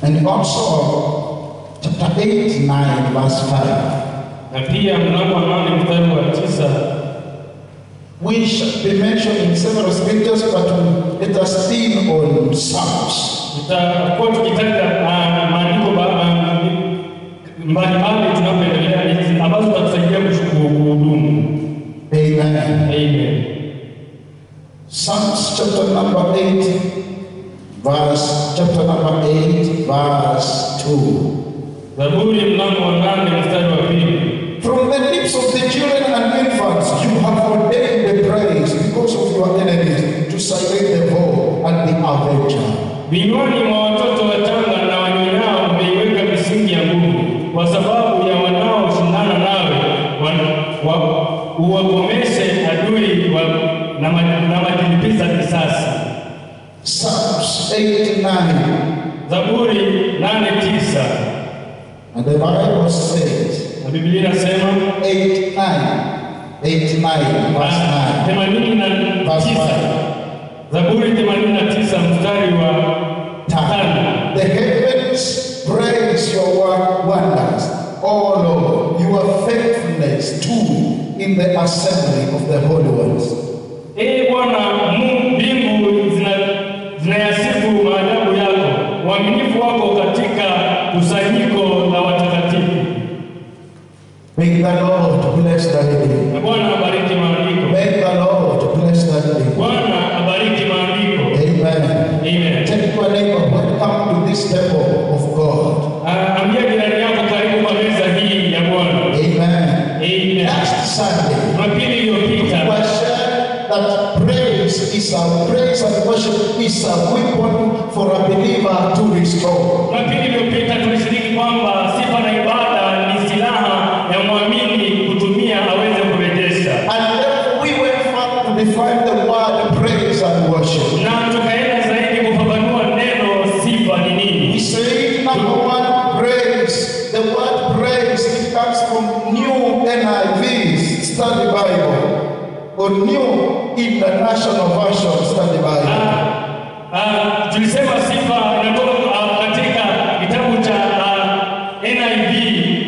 And also, chapter 8, 9, verse 5. na pia mlango wa nane mstari wa tisa We shall be mentioned in several scriptures, but let us lean on Psalms. tutakuwa tukitaja ah, maandiko ba- ah, mbalimbali tunapoendelea hizi ambazo zitatusaidia kushukuru kuhudumu. Amen. Amen. Psalms chapter number 8, verse, chapter number 8, verse 2. Zaburi mlango wa nane mstari wa pili. From the lips of the children and infants, you have ordained the praise because of your enemies to silence the foe and the avenger. Vinywani mwa watoto wachanga na wanyonyao umeiweka misingi ya nguvu, kwa sababu ya wanaoshindana nawe wa- wa- uwakomeshe adui wa, na, ma, na majilipiza kisasi. Psalms 8, 9. Zaburi nane tisa And the Bible says, na Biblia inasema 8, 9. 8, 9, verse 9. themanini na Verse tisa five. Zaburi themanini na tisa mstari wa tano. The heavens praise your wo- wonders, O Lord, your faithfulness too in the assembly of the holy ones. Ee Bwana, Mungu mbingu zina- zinayasifu maajabu yako, uaminifu wako katika kusanyiko la watakatifu. May the Lord bless the reading. Na Bwana abariki maandiko. May the Lord bless the reading. Bwana abariki maandiko. Amen. Amen. Tell your neighbor, welcome to this temple of God. Ah, Ambia jirani yako karibu kwa meza hii ya Bwana. Amen. Amen. Last Sunday, Jumapili iliyopita we shared that praise is a praise and worship is a weapon for a believer to restore. Jumapili iliyopita tulishiriki kwamba sifa na ibada ni silaha ya mwamini kutumia aweze kurejesha, And then we went further to define the word praise and worship. na tukaenda zaidi kufafanua neno sifa ni He nini. said, number one, praise. The word praise, it comes from New NIV, Study Bible, or New International Version, Study Bible. Ah, ah, tulisema sifa inatoka ah, katika kitabu cha ah, NIV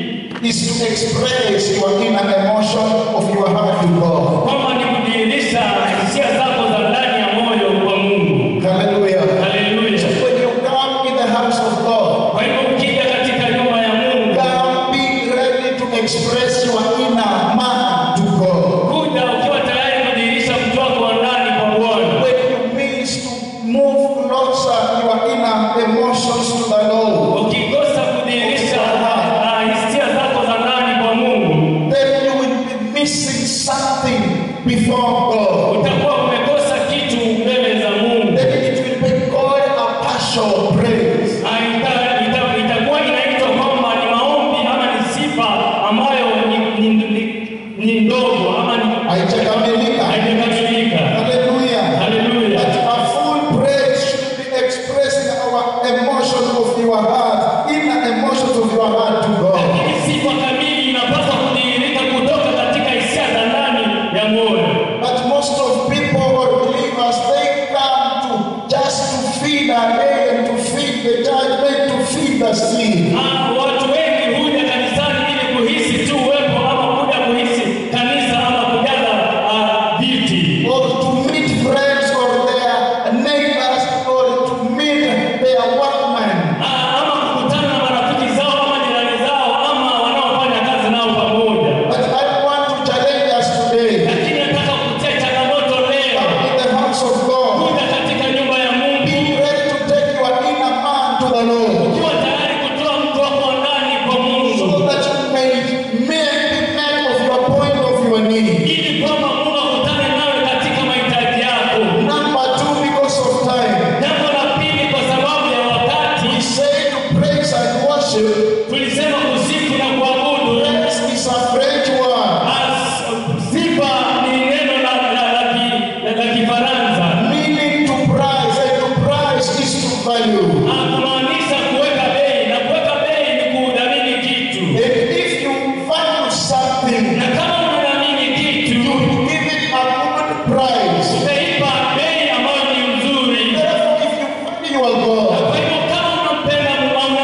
Is to express your inner emotion of your heart to God. kwamba ni kudhihirisha hisia zako za ndani ya moyo kwa Mungu. Hallelujah. Haleluya! When you come in the house of God, Kwa hivyo ukija katika nyumba ya Mungu, come be ready to express your inner man to God. kuja ukiwa tayari kudhihirisha mtu wako wa ndani kwa Bwana. When you means to move closer your inner emotions to the Lord, Ukikosa kudhihirisha ah, hisia zako za ndani kwa Mungu, then you will be missing something before God. utakuwa umekosa kitu mbele za Mungu. Then it will be called a partial praise. Ah, ita- ita- Itakuwa inaitwa kwamba ni maombi ama ni sifa ambayo ni, ni, ni, ni ndogo ama ni Haijakamilika. haijakamilika. Hallelujah. Haleluya. But a full praise should be expressing our emotion of your heart, inner emotions of your heart to God. Lakini sifa kamili inapaswa kudhihirika kutoka katika hisia za ndani ya moyo. But most of people or believers, they come to just to feed a day and to feed the judgment, to feed the sin. Ah, Watu wengi huja kanisani ili kuhisi tu uwepo ama kuja kuhisi kanisa ama kujaza ah, viti Or to meet friends or their neighbors or to meet their workmen. Ah, ama kukutana na marafiki zao ama jirani zao ama wanaofanya kazi nao pamoja. But I want to challenge us today. Lakini nataka kutia changamoto leo, Come in the house of God. kuja katika nyumba ya Mungu Be ready to take your inner man to the Lord. ukiwa tayari kutoa mtu wako wa ndani kwa So Mungu, that you may make the man of your point of your need. ili kwamba Mungu akutane nawe katika mahitaji yako. Number two, because of time. Jambo la pili, kwa sababu ya wakati, We say to praise and worship. tulisema kusifu na kuabudu. Praise is a French word. As- Sifa ni neno la la la ki- la- la Kifaransa, Meaning to price. And to price is to value. Ah, kumaanisha kuweka bei, na kuweka bei ni kudhamini kitu. And if you value something, Na kama unadhamini kitu, give it a good price. utaipa bei ambayo ni nzuri. Therefore, if you value your Na God, kwa hivyo kama unampenda Mungu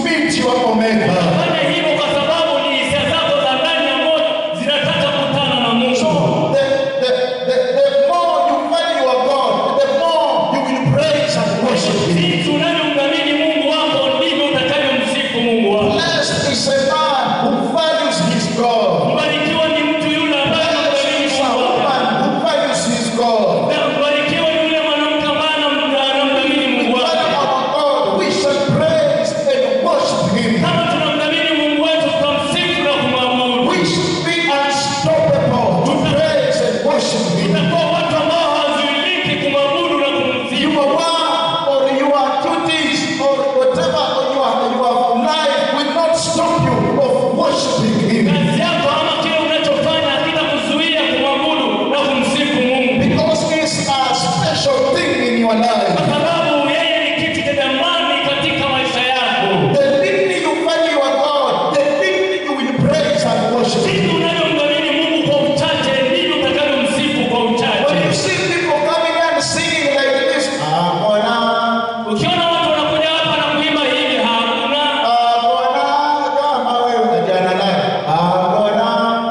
meet your Omega. Fanya hivyo kwa sababu ni hisia zako za ndani ya moyo zinataka kukutana na Mungu. So the, the, the, the more you value your God, the more you will praise and worship Him. Jinsi unavyomdhamini Mungu wako ndivyo utakavyomsifu Mungu wako. Blessed is a man who values his God. Mbarikiwa ni mtu yule ambaye Blessed anamdhamini is a Mungu wake. woman who values his God. Na mbarikiwa ni yule mwanamke ambaye anam- anamdhamini Mungu But wake. our God, we shall praise and worship Him. Kama tunamdhamini Mungu wetu tutamsifu na kumwabudu. We should be unstoppable to praise and worship Him. Tutakuwa watu ambao hawazuiliki kumwabudu na kumsifu. Your work or your duties or whatever your, your life will not stop you of worshiping Him. Kazi yako ama kile unachofanya hakitakuzuia kumwabudu na kumsifu Mungu. Because it's a special thing in your life. Kwa sababu yeye ni kitu cha thamani katika maisha yako. The minute you value your God, the minute you will praise and worship Him. Jinsi unavyomdhamini Mungu kwa uchache ndivyo utakavyomsifu kwa When you uchache. see people coming and singing like this, Amona, Ukiona watu wanakuja hapa na kuimba hivi, hakuna Amona, kama wewe jana naye, Amona,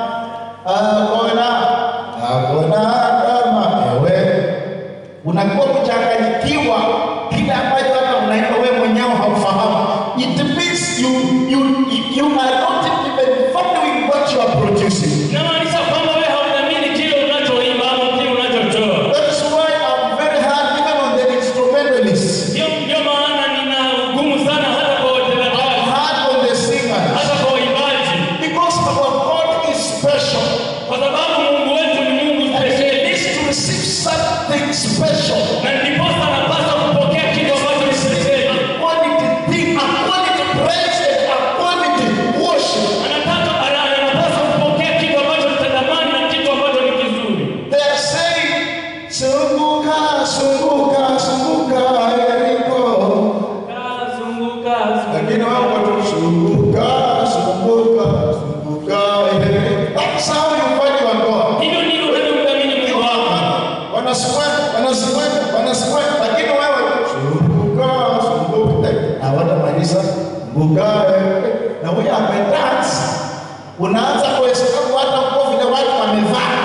Amona, Amona kama wewe. Unakuwa kuchanganyikiwa kile ambacho hata unaimba wewe mwenyewe haufahamu. It means you, you, you are not even valuing what you are producing. inamaanisha kwamba wewe haudhamini kile unachoimba ama kile unachotoa. That's why I'm very hard even on the instrumentalists. Ndio ndio maana nina ugumu sana hata kwa I'm watendaji, hard on the singers. hata kwa waimbaji, Because our God is special. kwa sababu Mungu wetu ni Mungu And he spesheli, needs to receive something special. na ndiposa anapaswa kupokea kitu ambacho ni spesheli. A quality thing, a quality praise, and a quality worship. Anataka ana- anapaswa kupokea kitu ambacho ni cha thamani na kitu ambacho ni kizuri. They are saying, Sunguka, Sunguka, Sunguka, Eriko. Kazunguka, Lakini wao watu Sunguka, Sunguka, Sunguka, Eriko. That's how you value your God. hivyo ndivyo unavyomdhamini Mungu wako. Wanasimama, wanasimama, wanasimama, lakini wewe sunguka, sunguka, eh, hawatamaliza sunguka, eh, na huyo amedance, unaanza kuhesabu hata nguo vile watu wamevaa.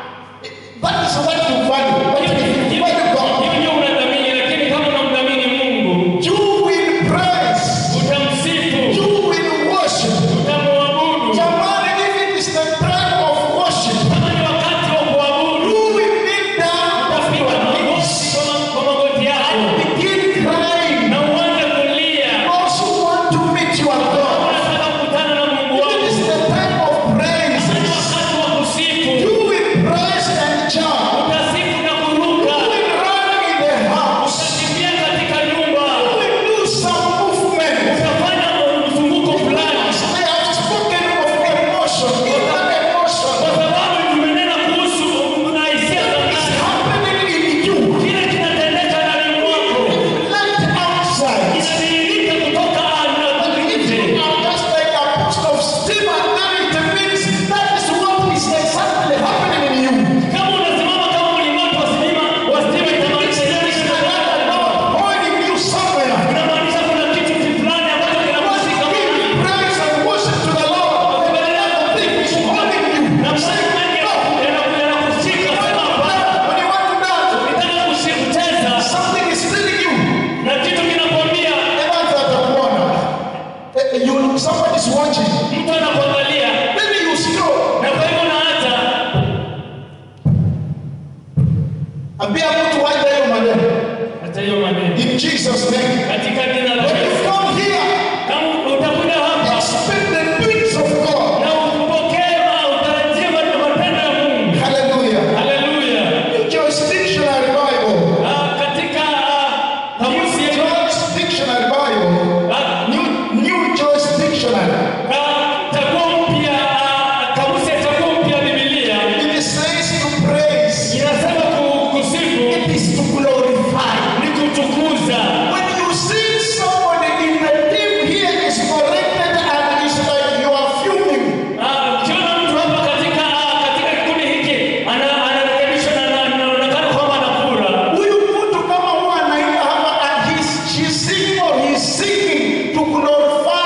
That is what you value. What you value God. Hivyo ndio unadhamini, lakini kama unamdhamini Mungu, You will praise. utamsifu, You will worship. utamwabudu. Jamani, if it is the time of worship, Kama ni wakati wa kuabudu, you will kneel down on utapiga your magoti knees kwa- kwa magoti yako and begin crying. na uanze kulia. also want to meet your God. Unataka kukutana na Mungu It wako. is the time of praise. Ni wakati wa kusifu. You will praise and jump. Utasifu na You kuruka. will run in the house. Utakimbia katika nyumba. You will do some movement. Utafanya mzunguko fulani. I have spoken of emotion. In that emotion, Kwa sababu tumenena kuhusu na hisia za it's ndani. happening in you. Kile kinatendeka ndani mwako. Let outside. Inadhihirika kutoka nje. I'm just like apostle of Stephen. Then it means that is what is exactly happening in you. Kama unasimama kama mlingoti wa stima, wa stima itamaanisha nini? Another God holding you somewhere. Inamaanisha kuna kitu fulani ambacho kinakushika mahali. Give praise and worship to the Lord. Another thing is holding you. Na msanii mengi yanaku- yanakushika sana hapa. When you want to dance, Ukitaka kushi- kucheza something is stealing you. na kitu kinakwambia Evans atakuona. Eh, You, somebody is watching. mtu anakuangalia Maybe you scroll. na kwa hivyo naacha Ambia mtu waje hiyo maneno. hata hiyo maneno In Jesus' name. katika jina la When you Yesu. come here, Kama utakuja hapa expect the things of God. na upokee ma- utarajie ma- matendo ya Mungu. Hallelujah. Haleluya. New Jurisdictionary Bible. Ah, Katika ah, kamusi New yetu Jurisdictionary Bible. ah, New, new Jurisdictionary. ah, chaguo mpya ah, kamusi ya chaguo mpya Biblia It says to praise. inasema ku- kusifu It is to glorify. ni kutukuza. When you see somebody in the team here is corrected and it's like you are fuming. Ah, ukiona mtu hapa katika ah, katika kikundi hiki ana- anarekebishwa na na- anaonekana kwamba anafura Huyu mtu kama huwa anaimba hapa and he's, she's singing or he's singing to glorify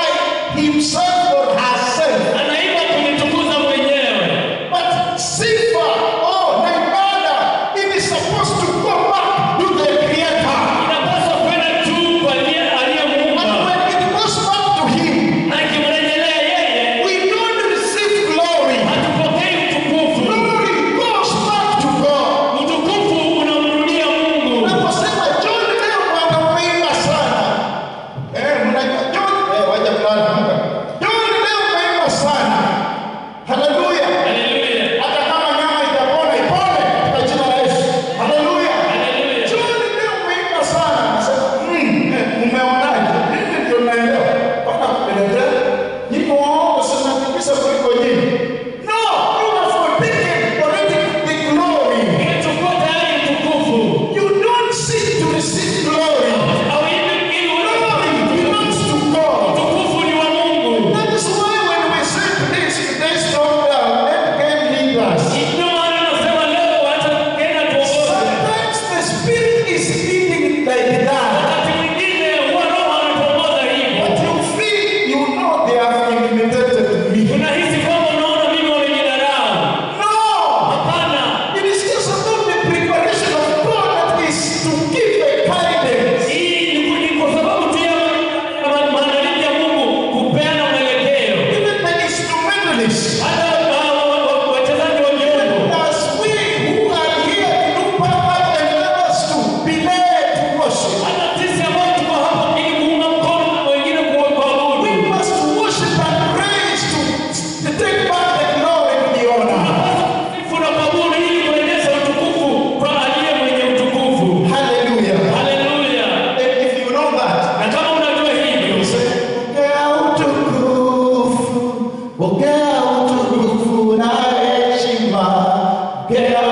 himself or herself. anaimba kujitukuza mwenyewe. But sifa, oh, na ibada, it is supposed to go back to the Creator. Inapaswa kwenda tu kwa aliye And aliyemuumba, when it goes back to Him, na ikimrejelea yeye, we don't receive glory. hatupokei utukufu. Glory goes back to God. Utukufu unamrudia Mungu. Unaposema John leo bwana umeimba sana. Eh, mnajua John eh, waja kulala amka. John leo umeimba sana. Haleluya. Haleluya, Hata kama nyama itapona ipone katika jina la Yesu. Haleluya. haleluya. John leo umeimba sana. Nasema, "Mm, eh, umeonaje?" Mimi ndio naelewa. Bwana kupelekea. Niko waongo sana kabisa kuliko nyinyi. No, you have forsaken already the glory. Umechukua tayari utukufu. You don't seek to receive glory. Hauimbi ili uone Glory belongs to God. utukufu ni wa Mungu. That is why when we say today, they stop down, let God lead us. Ndio maana nasema leo wacha Kenya tuongoze. Sometimes the Spirit is leading like that. Wakati mwingine huwa Roho anatuongoza But hivyo. you feel, you know they have intimidated me. Unahisi kwamba unaona mimi wamenidharau. No! Hapana. It is just about the preparation of God that is to give a guidance. Hii ni ni kwa sababu tu ya ya maandalizi ya Mungu kupeana mwelekeo. Even the instrumentalists. Hata wa- wa- wa- wachezaji wa vyombo As we who are here to look backward and others to be led to worship. hata sisi ambao tuko hapa ili kuunga mkono wengine kuwa kuabudu. We must worship and praise to, to take back the glory and the honor. Sifu na kuabudu ili kurejesha utukufu kwa aliye mwenye utukufu. Hallelujah. Haleluya. And if you know that, Na kama unajua hivyo, pokea utukufu, pokea utukufu na heshima, pokea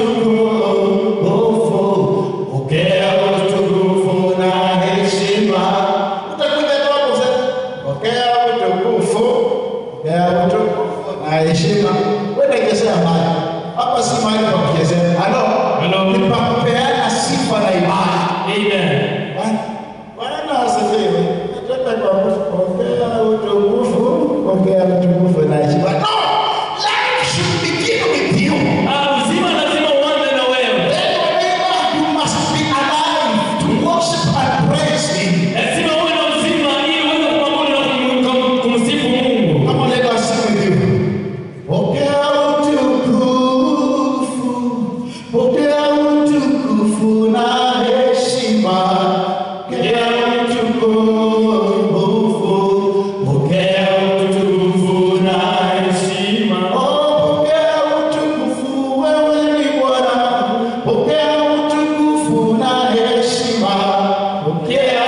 utukufu, pokea utukufu na heshima. Utakuja tu hapo sasa, pokea utukufu, pokea utukufu na heshima. Wewe kesea mahali hapa, si mahali pa kuchezea. Halo, Halo. ni pa kupeana sifa na imani. amen. Bwana asifiwe. Nataka kuongea utukufu, ongea utukufu na heshima. No, life should begin with you. Ah, uzima lazima uanze na wewe. Then whenever you must be alive to worship and praise Him. Lazima uwe na uzima ili uweze kuabudu na kum- kum- kumsifu Mungu. Come on, let us sing with you. Pokea utukufu, pokea utukufu na heshima. Pokea utukufu, pokea utukufu na heshima. Oh, pokea utukufu, wewe ni Bwana. Pokea utukufu na heshima. Pokea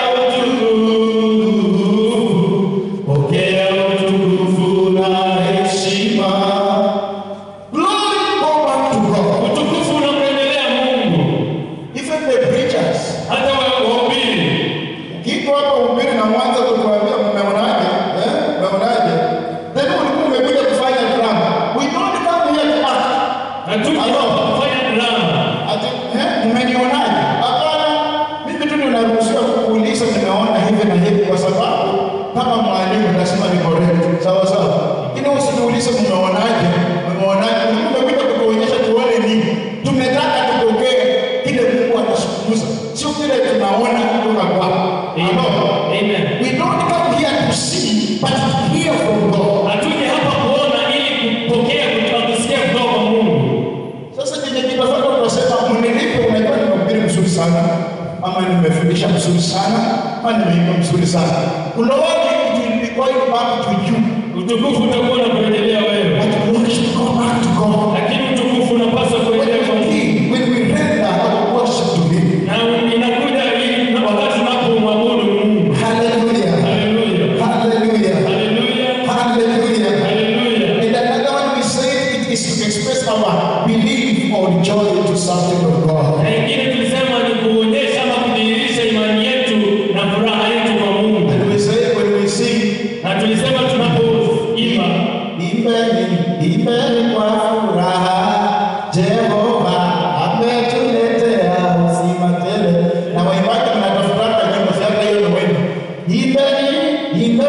utukufu, pokea utukufu na heshima. Glory go back to God. Utukufu unamrejelea Mungu. Even the preachers. Hata wa- wahubiri. Kiko hapa ubiri na mwanza kutuambia mmeonaje? Eh? Mmeonaje? Then ulikuwa umekuja kufanya drama. We don't come here to act. Hatuji hapa kufanya drama. Ati, eh, mmenionaje? Hapana. Mimi tu ninaruhusiwa kuuliza nimeona hivi na hivi kwa sababu kama mwalimu lazima ni correct. Sawa sawa. Lakini usiniulize mmeonaje? Mmeonaje? Umekuja kutuonyesha tuone nini? Tumetaka tupokee kile Mungu anazungumza. Sio kile tunaona kutoka kwako. Hello. Amen. We don't come here to see, but to hear from God. Hatuji hapa kuona ili kupokea kutoka kusikia kutoka kwa Mungu. Sasa kwenye kitafaka tunasema mnilipe, unajua nimehubiri mzuri sana, ama nimefundisha mzuri sana, ama nimeimba mzuri sana. Glory it will be going back to you, Utukufu utakuwa unakurejelea wewe. but glory should go back to God. Lakini utukufu unapaswa When kurejelea kwa we Mungu. give, when we render our worship to Him. Na inakuja ili wakati unapomwabudu Mungu. Hallelujah. Haleluya. Hallelujah. Haleluya. Hallelujah. Haleluya. And another one we say it is to express our belief or joy to something of God. Na ingine tulisema ni kuonyesha ama kudhihirisha imani yetu na furaha yetu kwa Mungu. And we say when we sing, Na tulisema tunapoimba Imbeni, imbeni kwa furaha, Jehova ametuletea uzima tele. Na waimbaji mnatafutaka nyimbo zake hiyo ni wenu. Imbeni, imbeni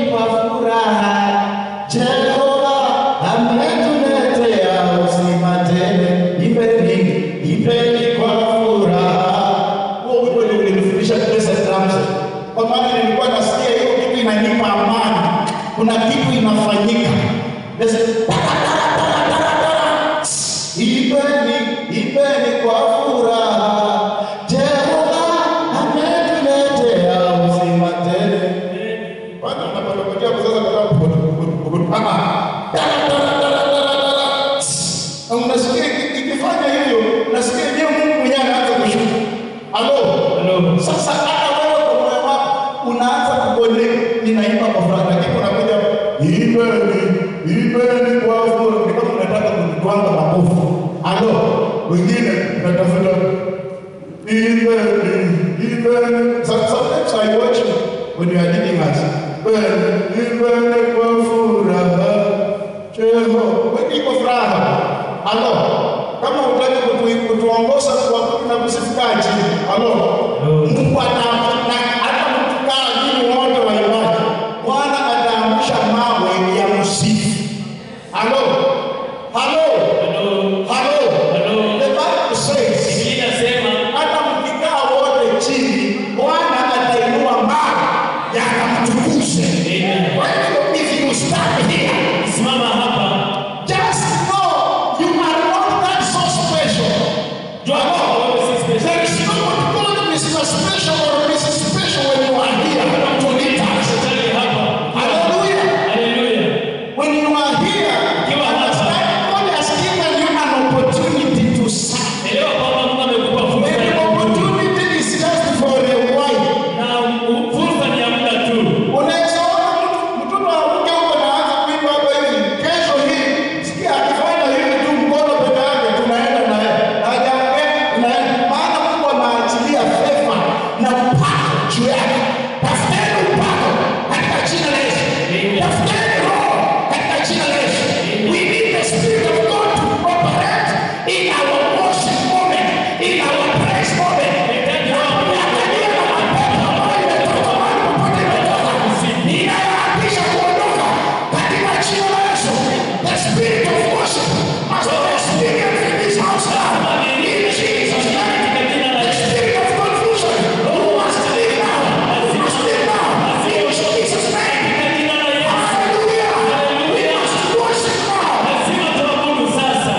kwa furaha. Jehova ametuletea uzima tele. Imbeni, imbeni kwa furaha. Huo wimbo ndio ulinifundisha Blessed Ramsey. Kwa maana nilikuwa nasikia hiyo kitu inanipa amani. Kuna kitu inafanyika. Blessed- Imbeni, imbeni kwa furaha. Jehova ametuletea uzima tele. Kwanza unapotokea kwa sasa kwa sababu ah dara dara dara dara dara. Na unasikia iki- ikifanya hivyo, unasikia ndio Mungu mwenyewe anaanza kushuka. Halo. Halo. Sasa hata wewe kwa moyo wako unaanza kuconnect ninaimba kwa furaha lakini unakuja imbeni, imbeni kwa furaha. Ni kama unataka kujitwanga makofi. Halo. Wengine unatafuta Even, even, so- sometimes I watch you when you are leading us. Well, even kwa furaha, Jeho, wewe iko furaha. Halo, kama utaki kutu, kutuongoza kwa kutu na kusifikaji. Halo, Mungu ata na- hata mtukaa nyinyi wote wa ibada, Bwana ataamsha mawe ya msifu. Halo, halo, Halo. halo. Halo. The Bible says Biblia inasema hata mkikaa wote chini, Bwana atainua mawe yakamtukuze. Amen. Kwa hivyo, if you stand here, simama hapa. just know you are not that so special. Jua kwamba wewe si special. There is no one called Mr. Special or Mrs. Special when you are here to lead us. Shetani hapa. Hallelujah. Haleluya. When you are here, Ukiwa hapa. understand God has given you an opportunity to serve. Elewa kwamba Mungu amekupa fursa And ya the opportunity is just for a while. na u- fursa ni ya muda tu. Unaweza ona mtu mtoto wa mke huko anaanza kuimba hapa hivi, kesho hii sikia akifanya hivi tu mkono peke yake, tunaenda na yeye hajaongea, tunaenda maana Mungu ameachilia fefa na upako juu yake. Tafuteni upako katika jina la Yesu, Amen. tafuteni roho katika jina la Yesu. We need the spirit of God to operate in our worship moment, in our praise moment. Nahitaji roho ya Mungu. Angalia na mapepo ambayo imetoka mahali popote imetoka. Ninayoapisha kuondoka katika jina la Yesu. The spirit of worship must be experienced in this house now. In Jesus' name. The spirit of confusion must leave now. Must leave now. In Jesus' name. Katika jina la Yesu. Hallelujah. We must worship now. Lazima tuabudu sasa.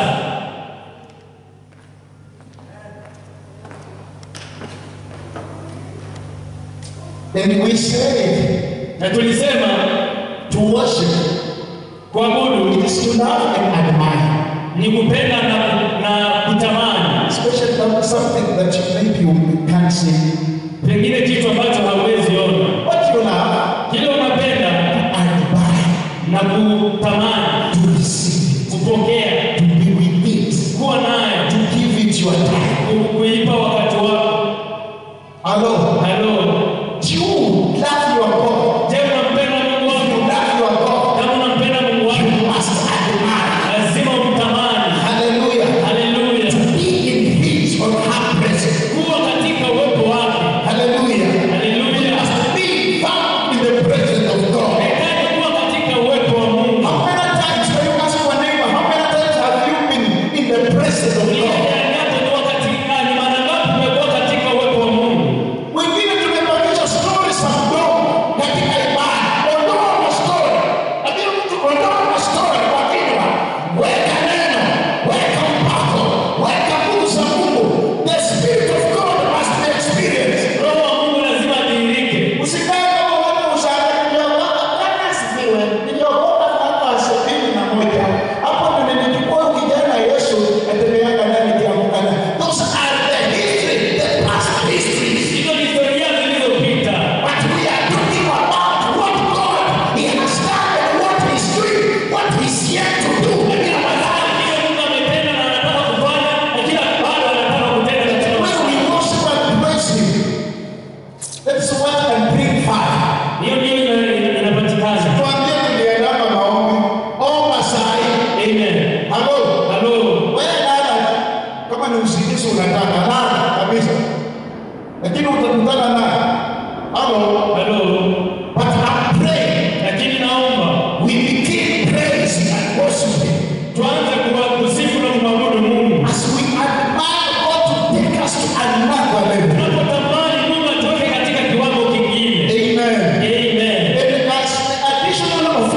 And we say Na tulisema to worship kuabudu is to love and admire. ni kupenda na, na kutamani, Especially about something that you maybe you can't see. pengine kitu ambacho hauwezi ona. What you love, Kile unapenda admire, na kutamani, to receive it, kupokea, to be with it, kuwa nayo, to give it your time. ku- kuipa wakati wako. Hello. Halo, Do you love your God? je, unampenda Mungu If you wako? love your God, Kama unampenda Mungu you wako, must admire. lazima umtamani. Hallelujah. Haleluya, To be in His or her presence. kuwa katika uwepo wake. Hallelujah. You Haleluya, must be found in the presence of God. hitaji kuwa katika uwepo wa Mungu. How many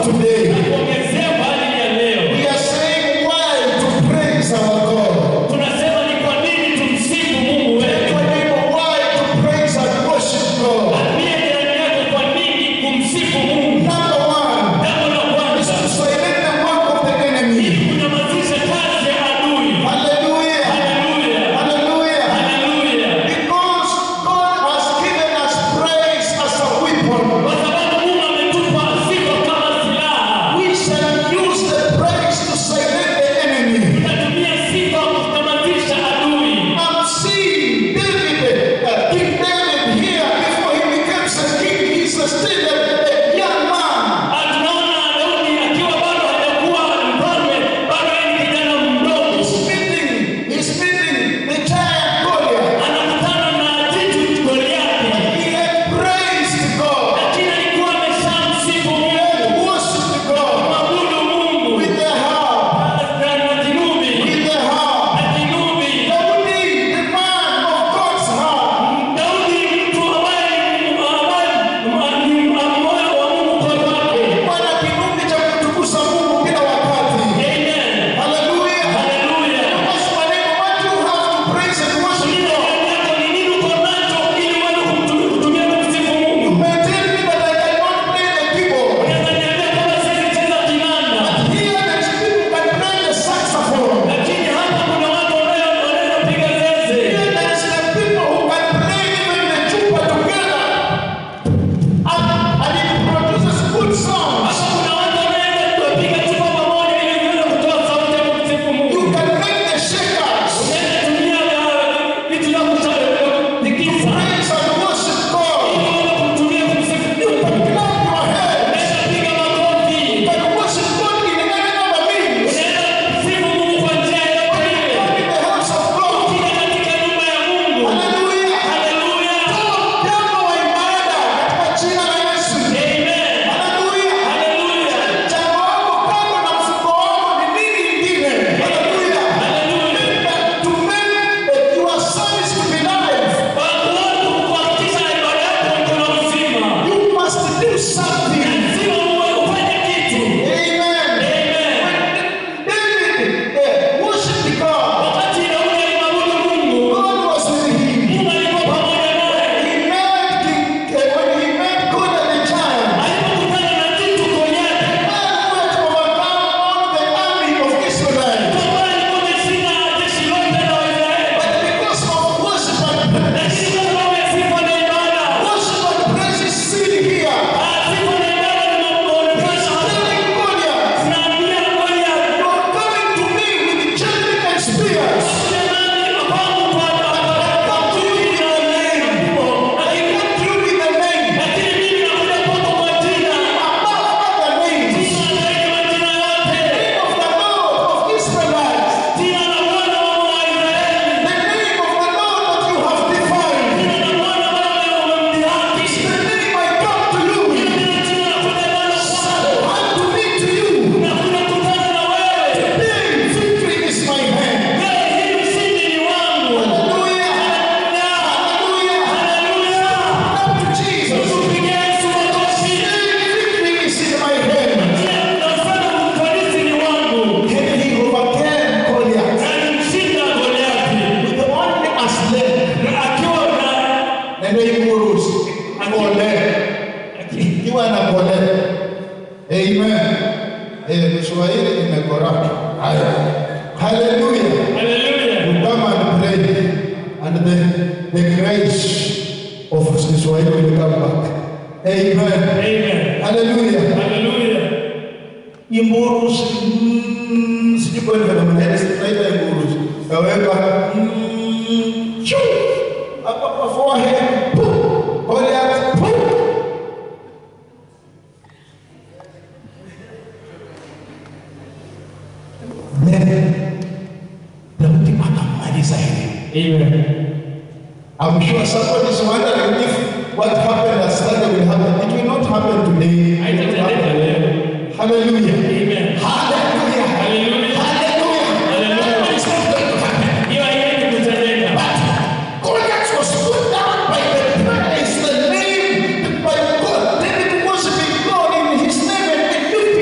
today. kuongezea kwa ajili ya leo. We are saying why to praise our God. Tunasema ni kwa nini tumsifu Mungu wetu. Tell your neighbor why to praise and worship God. Ambie jirani yako kwa nini kumsifu Mungu. Number one Jambo la is kwanza to silence the work of the enemy. ni kunyamazisha kazi ya adui. Hallelujah. Haleluya. Hallelujah. Haleluya. Because God has given us praise as a weapon. Kwa sababu Mungu ametupa sifa kama silaha. We shall use the praise to silence the enemy. Tunatumia sifa kunyamazisha adui. I'm seeing David, uh, King David here before he becomes a king. He's still a, a young man. Ah, Tunaona Daudi akiwa bado hajakuwa mfalme, bado yeye ni kijana mdogo. He's meeting, he's meeting the giant Goliath. Anakutana na jitu Goliathi. He had praised God, Lakini alikuwa ameshamsifu he Mungu. had worshipped God Mwabudu Mungu. with the harp, Na na kinubi. with the harp. Na kinubi. Daudi, the man of God's heart, Daudi mtu ambaye ni ambaye ni moyo wa Mungu kwa wake. wana kinubi cha kutukuza Mungu kila wakati. Amen. Hallelujah. Haleluya. That's why what you have to praise and worship Ile God. ndani yako ni nini uko nacho ili uweze kumtu- kutumia kumsifu Mungu? You may tell me that I cannot play the keyboard. Unaweza niambia kama siwezi cheza kinanda. Here there's people can play the saxophone. Lakini hapa kuna watu ambao wanaweza piga zeze. Here there's the people who can play even the tuba together. And, and it produces good songs. Hapa kuna watu wanaweza kupiga chupa pamoja ili iweze kutoa sauti ya kumsifu Mungu. You can make the shakers. Unaweza tumia uh, vitu vya kutikisa Praise and worship God. ili uweze kumtumia kumsifu Mungu. Clap your hands. Unaweza piga makofi. You can worship God in any number of means. Unaweza kumsifu Mungu kwa njia yoyote ile. Come in the house of God. Kila katika nyumba ya Mungu. Hallelujah. Haleluya. Jambo wa ibada katika jina la Yesu. Amen. Hallelujah. Haleluya. Jambo wako kando na mfuko wako ni nini ingine? Hallelujah. Haleluya. To make uh, your service to be live, Kwa kuona kuhakikisha ibada yako iko na uzima. you must do something. Lazima uwe ufanye kitu. Amen. Amen. David uh, worshiped God. Wakati Daudi alimwabudu Mungu, God was with him. Mungu alikuwa pamoja naye. He met King, uh, when he met God and the giant. Alipokutana na jitu Goliathi, Man went to overcome all the army of Israel. ambaye alikuwa ameshinda jeshi lote la Waisraeli. But because of worship and praise, Lakini kwa sababu ya sifa na ibada, worship and praise is seen here. ah, sifa na ibada zinaonekana hapa. Telling Goliath, Zinaambia Goliathi, You are coming to me with javelin and spears. jamani, kwangu kwa- Come to you with the name. I come to you with the name. lakini mimi nakuja kwako kwa jina. Above other names. Jina zaidi ya majina yote. Name of the Lord of Israelites. Jina la Bwana Mungu wa Israeli. The name of the Lord that you have defined. Jina la Bwana Baba umemdhihaki. The name I come to you with. Jina jina nakuja nalo kwako. I to be to you. Nakuja kukutana na wewe. Today, victory is my hand. Leo hii ushindi ni wangu. Hallelujah. Haleluya. Hallelujah. Haleluya. Come to Jesus. Tupigie Yesu makofi. Today, victory is in my hand. Leo tunasema ufanisi ni wangu. He overcame Goliath Alimshinda Goliathi. with only a sling. Akiwa na neno imuruhusu akole ikiwa anakole amen eh Kiswahili imekoraka haya haleluya Haleluya. you come and pray and the the grace of Kiswahili will come back amen Amen. haleluya Haleluya. imuruhusu mm, sijui kwa nini mnaenda tunaita imuruhusu kaweka mm, chu hapa kwa forehead pu Goliath pu Daudi akamaliza hivi. Amen. I'm sure somebody is wondering if what happened last Sunday will happen. It will not happen today. It will Haitatendeka happen. leo. Hallelujah. Amen. Hallelujah. Haleluya. Hallelujah. Hallelujah. It's not going to happen. Hiyo haiwezi kutendeka. But Goliath was put down by the praise, the name, by God. David worshiping God in his name and lifting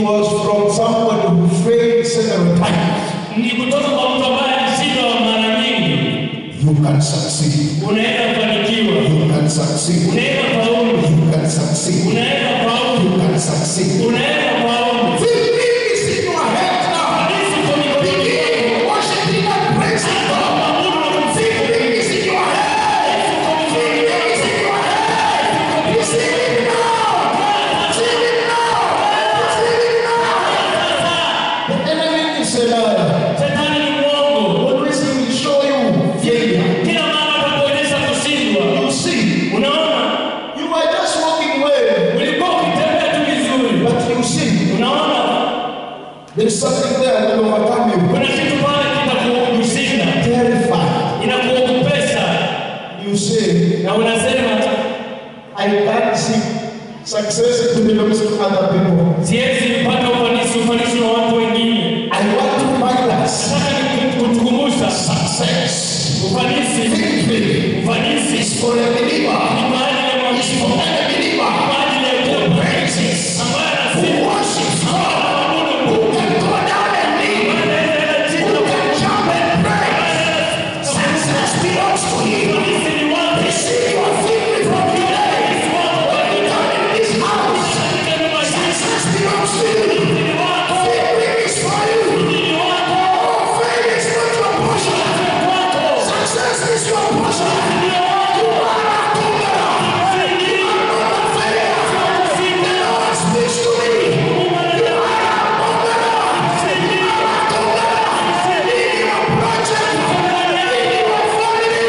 was from somebody who failed several times. ni kutoka kwa mtu ambaye alishindwa mara nyingi. You can succeed. Unaweza kufanikiwa, You can succeed. unaweza faulu, You can succeed. unaweza faulu, You can succeed. unaweza faulu. Victory is in your head now. Halisi kwa mikononi mwako. Begin worshiping and praising God. Victory is in your head. Victory is in your head. Receive it now. Receive it now. Receive it now. The enemy is a liar. Shetani ni mwongo. Always he will show you failure. Kila mara atakuonyesha kushindwa. You see, Unaona, you are just walking well, ulikuwa ukitembea tu vizuri. but you see, Unaona, there is something there that will overcome you. kuna kitu pale kitakushinda, Terrified. inakuogopesha, You say, na unasema I can't see success to belongs to other people. siwezi kupata ufanisi, ufanisi wa watu wengine. I want to find us Nataka ni kutukumbusha success. ufanisi, Victory ufanisi is for a believer. ni kwa ajili ya It's for mwamini, a believer kwa ajili ya who kuomba, praises, ambaye who anasifu, worships God, Mungu, who can go down and leave, anaenda chini, who can jump and praise. Success belongs to him. ufanisi ni wake, Receive your victory from today. When you come in this house, katika nyumba hii success belongs to you. ni wako, Victory is for you. ni wako, Oh, failure is not your portion. wako, Success is your portion. ni wako, You are a conqueror. ushindi, You are not a failure. The Lord speaks to me. You are a conqueror. You are a conqueror. In your project, in your family.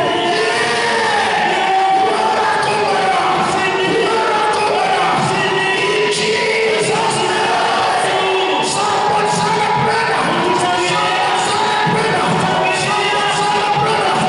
Yeah. You are a conqueror. You are a conqueror. In Jesus' name. Someone celebrate. Someone celebrate. Someone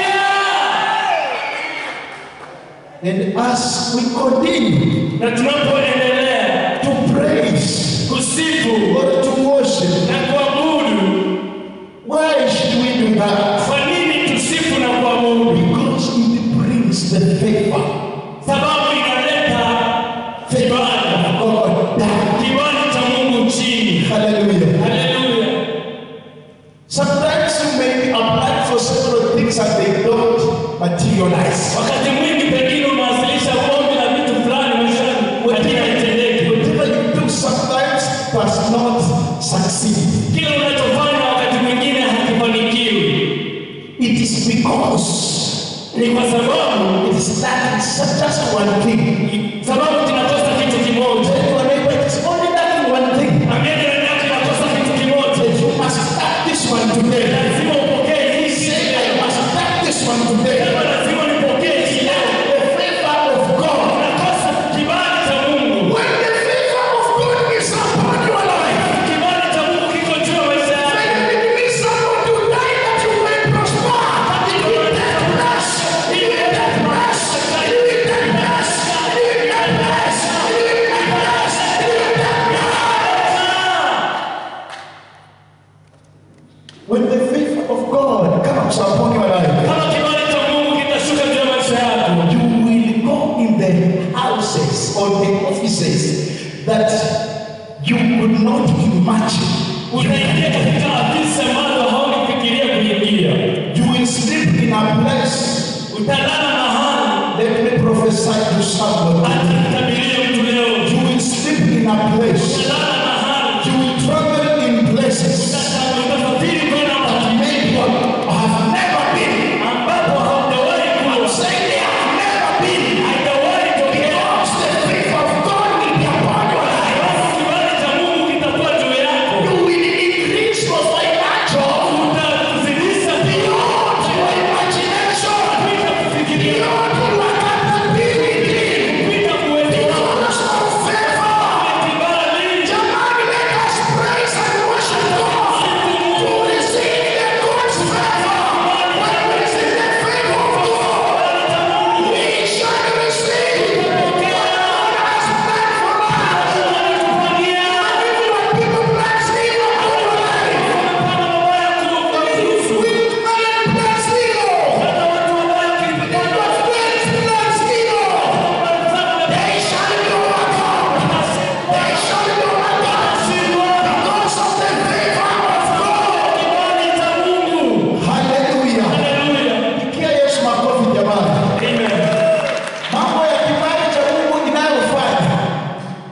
celebrate. And as we continue na tunapoendelea to praise kusifu or to worship, na kuabudu, why should we do that? kwa nini tusifu na kuabudu? Because it brings the favor Sababu inaleta kibali, of God down. kibali cha Mungu chini. Hallelujah. Haleluya! Sometimes you may be applied for several things and they don't materialize. Wakati mwingi pengine unawasilisha ombi la vitu fulani maishani, lakini haitendeki. Whatever you do sometimes does not succeed. Kile unachofanya wakati mwingine hakifanikiwi, It is because ni kwa sababu it is lacking just one thing. sababu tunakosa kitu kimoja. Tell your neighbor it is only lacking one thing. Ambia jirani yako inakosa kitu kimoja. You must start this one today. Lazima upokee hii Say, siku. I must start this one today. Sema lazima nipokee hii leo. The favor of God. Unakosa kibali cha Mungu. When the favor of God is upon your life, Kibali cha Mungu kiko juu ya maisha when yako. it means someone to die that you may prosper, you will get blessed. You will get blessed. You will get blessed. You will get blessed. You will get blessed. You will get blessed. When the favor of God comes upon your life, Kama kibali cha Mungu kitashuka juu ya maisha yako, you will go in the houses or the offices that you could not imagine. utaingia katika afisi ambazo haukufikiria kuingia. You will sleep in a place. Utalala mahali Let me prophesy to somebody. atakutabiria mtu leo. You will sleep in a place. Utalala mahali You will travel in places Uta- utasafiri kwenda that mahali maybe you have never been. ambapo haujawahi I'm kuwa, saying they have never been. haujawahi tokea. Because the favor of God will be upon your life. Kibali cha Mungu kitakuwa juu yako. You will increase your financial Utakuzidisha beyond your imagination. kupita kufikiria, Beyond your capability. kupita kuelewa.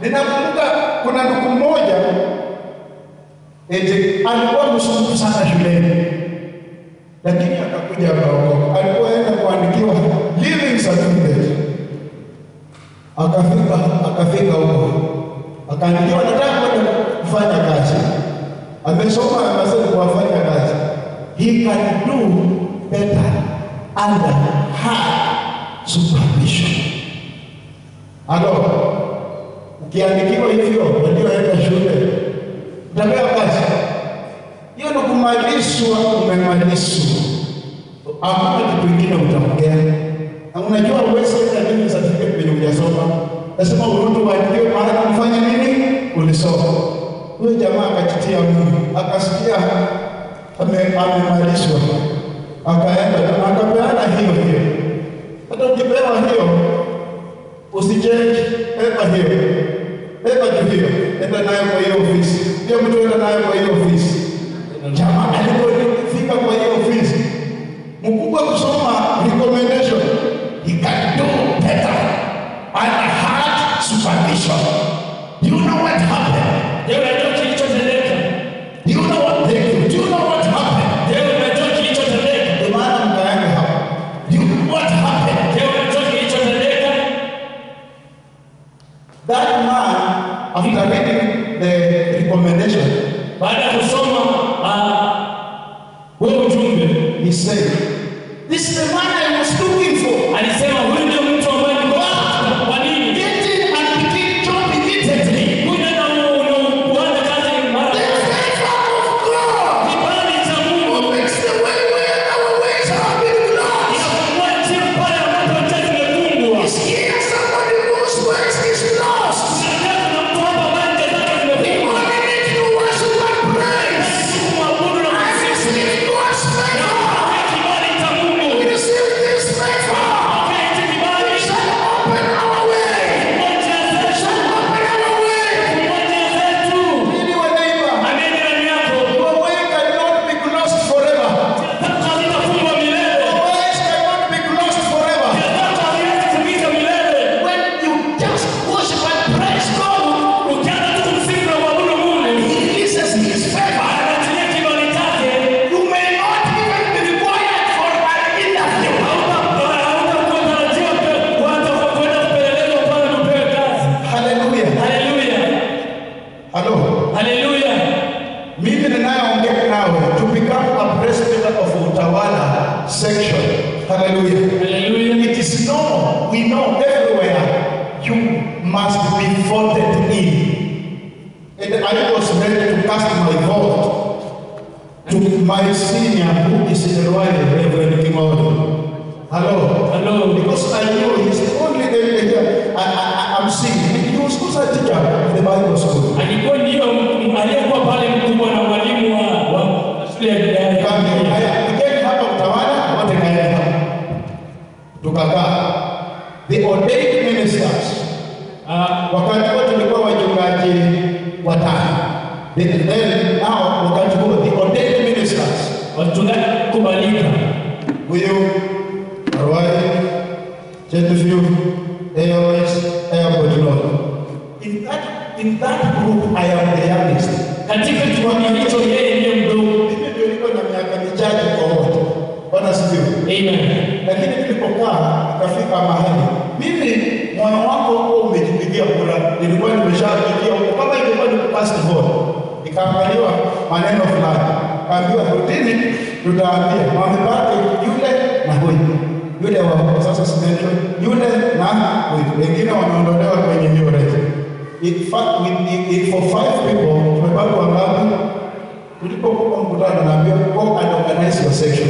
Ninakumbuka kuna ndugu mmoja eti alikuwa msumbufu sana shuleni, lakini akakuja akaokoka. Alipoenda kuandikiwa living certificate, akafika akafika huko akaandikiwa, nataka kwenda kufanya kazi. Amesoma amesema kuwafanya kazi, he can do better under her supervision. Halo, ukiandikiwa hivyo walioenda shule utapewa kazi. Hiyo ni kumalizwa, umemalizwa, hakuna kitu kingine utaongea. Na unajua uwezi enda nini certificate kwenye hujasoma, lazima urudi uandikiwe maana umefanya nini, ulisoma. Huyo jamaa akajitia Mungu, akasikia ame- amemalizwa, akaenda na akapeana hiyo hiyo. Hata ukipewa hiyo usichange, eba hiyo, eba tu hiyo, enda nayo kwa hiyo ofisi. Hiyo mtu enda nayo kwa hiyo ofisi. Jamaa alipofika kwa hiyo ofisi, mkubwa kusoma recommendation, he can do better under hard supervision. Do you know what happened? Je, unajua kilichotendeka? Do you know what they do? Do you know what happened? Je, unajua kilichotendeka? Ndio maana mkaenda hapo. Do you know what happened? Je, unajua kilichotendeka? That man, after reading the recommendation, Baada ya kusoma ah, huo ujumbe, he said, This is the man I was looking for. alisema huyu ndio mtu ambaye nilikuwa nataka. Kwa nini? Get in and begin job immediately. Huyu ndio una- unaanza kazi mara The favor of God kibali cha Mungu who makes the way where our ways have been blocked. inafungua njia pale ambapo njia zimefungwa. Is here somebody whose ways is lost? Tunataka na mtu hapa ambaye njia zake We zimefungwa. only need to worship and praise. Kumwabudu na I receive God's favor. kupokea kibali cha Mungu. Receive this favor. Pokea hichi kibali. Shall open our way. Fungua njia zetu. Shall open our way. Fungua njia zetu. Ili wa neighbor, Ameni ndani yako. your way cannot be closed forever. Zako hazitafungwa milele. Your ways cannot be closed forever. Zako haziwezi kufika milele. When you just worship and praise God, Ukianza tu kumsifu na kuabudu Mungu, He releases His favor. anaachilia kibali chake. You may not even be required for an interview. Hautakuwa tarajiwa kuanza kwenda kupelelezwa pale na upewe kazi. Hallelujah. Haleluya. Hello. Haleluya. Mimi ninayeongea nawe to become a president of utawala section. Hallelujah. Haleluya. It is known, we know everywhere you must be voted in. And I was ready to cast my vote to my senior who is in the royal Reverend Kimori. Hello. Hello. Because I know he's the only elder here. I, I, I'm seeing. He was also a teacher of the Bible school. Alikuwa ndio m- aliyekuwa pale mkubwa na mwalimu wa wa shule ya ya- Kambi, haya, Nikeni hapa utawala, wote kaeni hapa. Tukakaa. The ordained ministers Ah, wakati huo tulikuwa wachungaji watano. Then then now wakati huo the ordained ministers wachungaji kubalika. huyu Arwai, Chetufiu, AOS, Airport Road. In that in that group I am the youngest. Katika kikundi hicho yeye ndiye mdogo. Mimi ndio niko na miaka michache kwa wote. Bwana sifiwe. Amen. lakini nilipokaa nikafika mahali mimi moyo wako huo umejipigia kura, nilikuwa nimeshapigia huko, kama ilikuwa ni past vote, ikaangaliwa maneno fulani, kaambiwa rutini, tutaambia wamebaki yule na huyu yule wa huko sasa simention yule na huyu, wengine wameondolewa kwenye hiyo race. In fact, with, in, in for five people tumebaki wangapi? Tulipokuwa mkutano, naambiwa go and organize your section.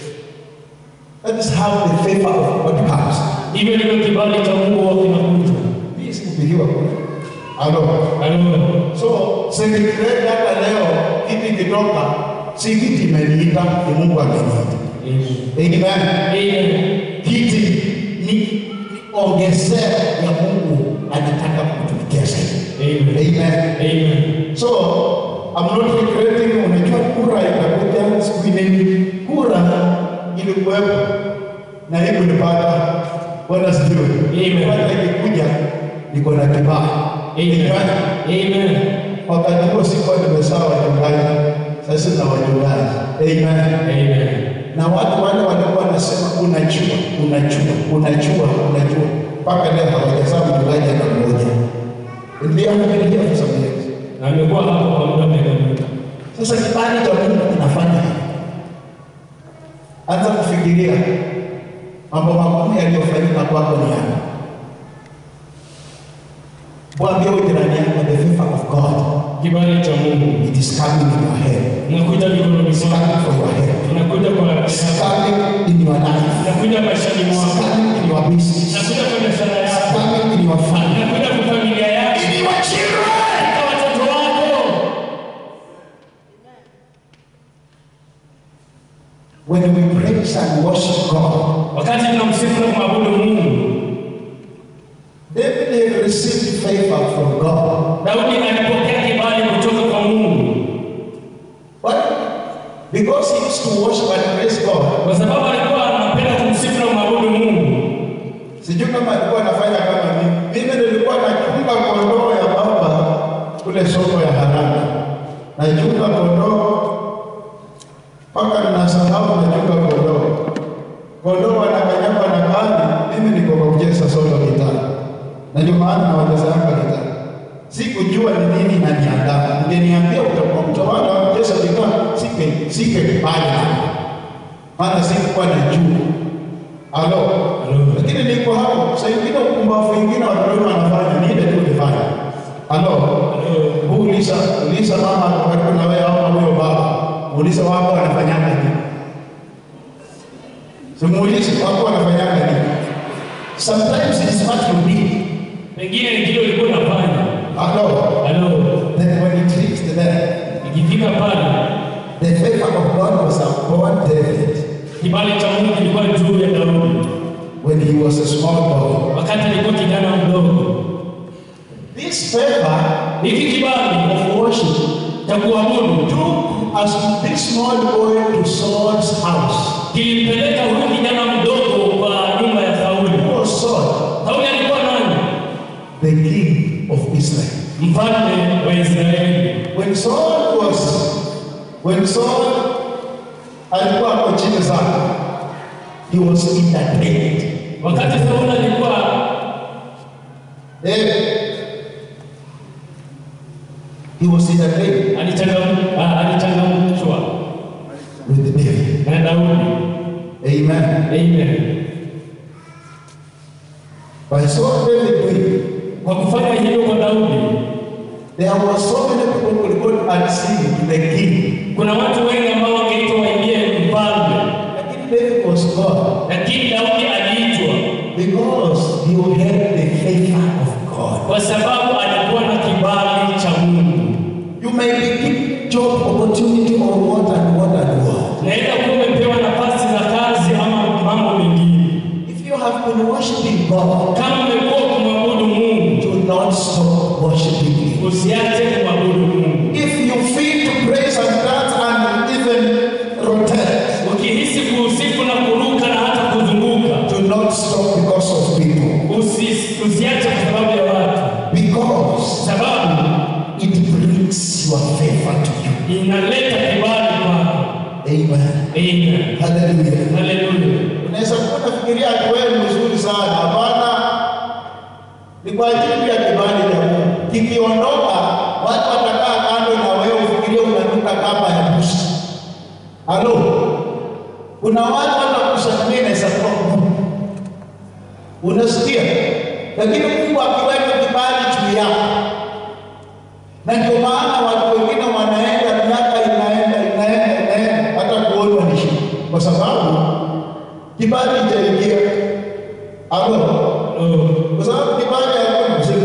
That is how the favor of God comes. Hivyo ndivyo kibali cha Mungu huwa kinakuja. Mimi sikupigiwa kura. Halo. Haleluya. So, sekretari hata leo kiti kitoka, si kiti imeniita, ni Mungu ameniita. Amen. Amen. Amen. Kiti ni ni ongezeo ya Mungu anataka kutumikia sasa. Amen. Amen. Amen. So, I'm not regretting, unajua kura itakuja siku nini? Kura ilikuwepo na hii kunipata. Bwana sifiwe. Amen. Kura ikikuja niko na kibali. Amen. Amen. Wakati huo sikuwa nimesawa wachungaji, sasa na wachungaji. Amen. Amen. Na watu wale walikuwa wanasema unajua, unajua, unajua, unajua, mpaka leo hawajazaa mchungaji hata mmoja. Ndio amekuja for some years. Na amekuwa hapo kwa muda wa miaka mingi. Sasa kibali cha Mungu kinafanya hivi. Anza kufikiria mambo makuu yaliyofanyika kwako ni yapi. Mwambie huyu jirani yako, the favor of God Kibali cha Mungu it is coming in your head. inakuja mikononi It's mwako, coming for your head. inakuja kwa It's coming in your life. inakuja maishani It's mwako, coming in your business. inakuja kwa biashara It's yako, coming in your family. inakuja kwa familia yako, In your children. kwa watoto wako. When we praise and worship God, Wakati tunamsifu na kumwabudu Mungu, David had received favor from God. Daudi alipokea kibali kutoka kwa Mungu But because he used to worship and praise God, kwa sababu alikuwa anapenda kumsifu na kumwabudu Mungu. sijui kama alikuwa anafanya kama mimi. Mimi nilikuwa nachunga kondoo ya baba kule soko ya haraka, nachunga kondoo mpaka ninasahau nachunga kondoo. Kondoo wanakanyagwa na kali, mimi niko kwa kucheza solo gitaa, na ndio maana nawachezanga gitaa. Sikujua ni nini inaniandaa. Ungeniambia utakuwa mtawala wa kucheza gitaa, singe singekubali, maana sikuwa najua. Halo. Halo. Lakini niko hapo. Saa ingine upumbavu ingine watu wengi wanafanya ni ile tu nifanya. Halo. Huu uliza uliza mama ako karibu na wewe au huyo baba. Uliza wako wanafanyanga nini? Simuulize wako wanafanyanga nini? Sometimes it is what you need. Pengine ni kile ulikuwa unafanya. Halo. Halo, Then when it reached there, ikifika pale, the favor of God was upon David kibali cha Mungu kilikuwa juu ya Daudi when he was a small boy. wakati alikuwa kijana mdogo. This favor Hiki kibali of worship cha kuabudu took us this small boy to Saul's house. kilimpeleka huyu kijana mdogo kwa nyumba ya Sauli. Who was Saul? Sauli alikuwa nani? The king of Israel. Mfalme wa Israeli. When Saul was, when Saul alikuwa hapo chini sana, he was entertained. Wakati Sauli alikuwa Eh, he was entertained alichangam- ah, alichangamshwa with David. na Daudi. Amen. Amen. By Saul David doing, Kwa kufanya hivyo kwa Daudi, there were so many people who would go and sing to the king. kuna watu wengi ambao wangeitwa waingie mfalme, Lakini David was God lakini Daudi aliitwa because he had the favor of God. kwa sababu alikuwa na kibali cha Mungu. You may be given job opportunity or what and what and what. Naweza kuwa umepewa nafasi za kazi ama mambo mengine. If you have been worshiping God, Kama umekuwa kumwabudu Mungu, do not stop worshiping Him. usiache kumwabudu Mungu. If you feel to praise and dance and even rotate, Ukihisi kuusifu na kuruka na hata kuzunguka, do not stop because of people. usi- usiache kwa sababu ya watu, Because sababu it brings your favor to you. inaleta kibali kwako. Amen. Amen. Hallelujah. Haleluya. Unaweza kuwa unafikiria ati wewe ni mzuri sana. Hapana, ni kwa ajili ya kibali cha Mungu. Kikiondoka, watu watakaa kando na wewe, ufikirie unanuka kama ya bushi. Halo, kuna watu wanakusalimia inaweza kuwa Mungu, unasikia? Lakini Mungu akiweka kibali juu yako, na ndio maana watu wengine wanaenda, miaka inaenda inaenda inaenda, hata kuonwa ni shida, kwa sababu kibali chaingia. Halo, Oh. kwa sababu kibali hakuna mzima.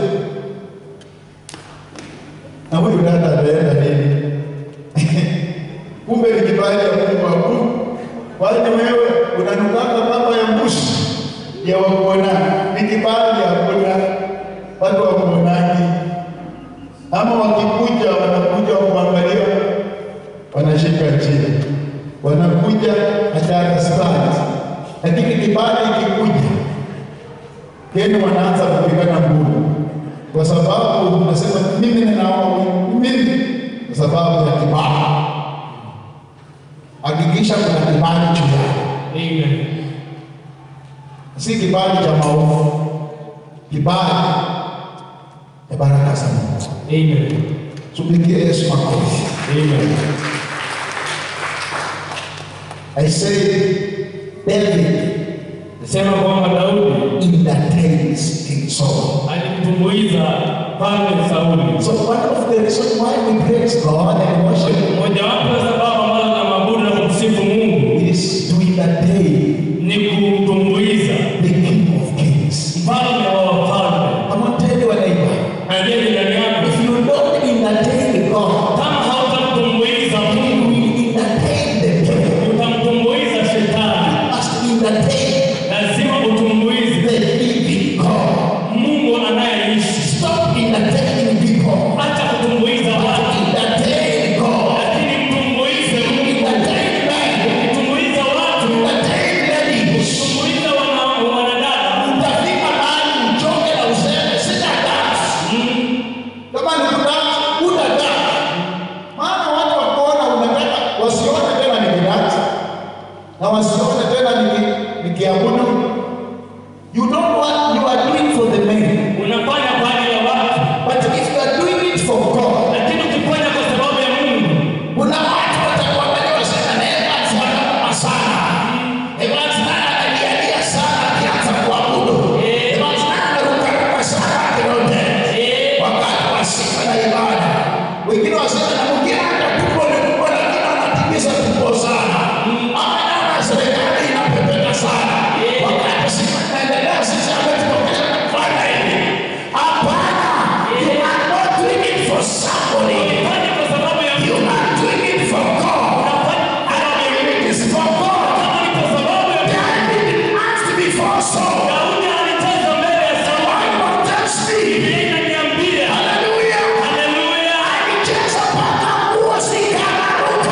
Na huyu dada anaenda nini? Kumbe ni kibali ya Mungu wa Mungu. Kwani wewe unanukaka kama ya mbushi ya wakuonani, ni kibali hakuna watu wa kuonani, ama wakikuja wanakuja kuangalia, wanashika chini, wanakuja hata stand, lakini kibali ikikuja Kenya wanaanza kupigana nguvu kwa sababu unasema mimi ninaoa mimi kwa sababu ya kibali. Hakikisha kuna kibali juu yako, Amen. si kibali cha maovu, kibali ya baraka za Mungu. Amen. Tupigie Yesu makofi. Amen. I say David Nasema kwamba Daudi entertains King Saul. alimtumbuiza Mfalme Sauli. So one of the reasons why we praise God and worship Mojawapo ya sababu ambazo tunaabudu na kumsifu Mungu is to entertain ni kumtumbuiza the King of Kings. mfalme wa wafalme. I'm not telling you what I know. Angalia jirani yako, If you don't entertain God, kama hautamtumbuiza you Mungu, will entertain the devil. utamtumbuiza shetani. You must entertain Lazima utumbuize the living God. Mungu anayeishi. Stop entertaining people. Acha kutumbuiza watu, Entertain God. lakini mtumbuize Mungu. Entertain men. Kutumbuiza watu, Entertain ladies. kutumbuiza wana- wanadada. Utafika mahali uchoke na useme sina dance. Kama ni kudance, una dance. Maana watu wakuona unataka wasione tena nikidance na wasione tena niki- nikiabudu. You don't want you are doing for the men. Unafanya kwa ajili ya watu, But if you are doing it for God, lakini ukifanya kwa sababu ya Mungu, kuna watu watakuangalia wasema na Evans wanakoma sana. Evans naye analialia sana akianza kuabudu. Evans naye anarukaruka sana akirote. Wakati wa sifa na ibada. Wengine wasema na mwingine hata tumbo ni kubwa lakini anatimiza tumbo sana. Ama naona serikali inapepeta sana. Wakati sifa inaendelea sisi hapa tunakuja na kufanya hivi. Hapana. You are not doing it for somebody. fanya kwa sababu ya You Mungu. are doing it for God. And if it is for God, Kama ni kwa sababu ya Mungu, David asked before Saul, Daudi alicheza mbele ya Sauli. why not just me? Biblia inaniambia, Hallelujah. haleluya, Alicheza mpaka nguo zikararuka.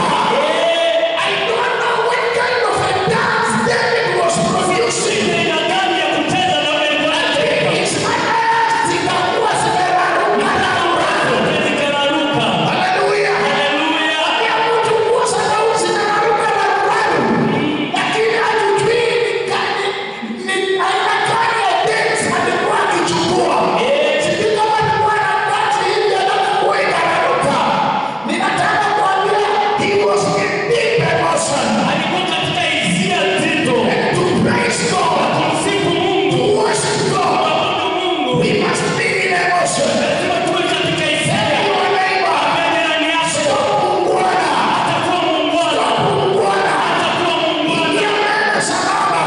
I don't know what kind of a dance David was producing. aina gani ya kucheza Daudi alikuwa anacheza? His hands zikakuwa zimeraruka raruka. Zikararuka. Hallelujah. Haleluya. Ya mtu nguo za Daudi zinararuka raruka. Lakini hatujui ni gani ni aina gani ya dance alikuwa akichukua. Sijui kama alikuwa na dance hivi alafu nguo ikararuka. Ninataka kuambia he was in deep emotion. Alikuwa katika hisia nzito. To praise God, Kumsifu Mungu, to worship God, kuabudu Mungu. we must be in emotion. Lazima tuwe katika hisia. Your neighbor, Mbele jirani yako, stop kuungwana. atakuwa muungwana. Kuungwana. Atakuwa muungwana. Ingia mbele salama.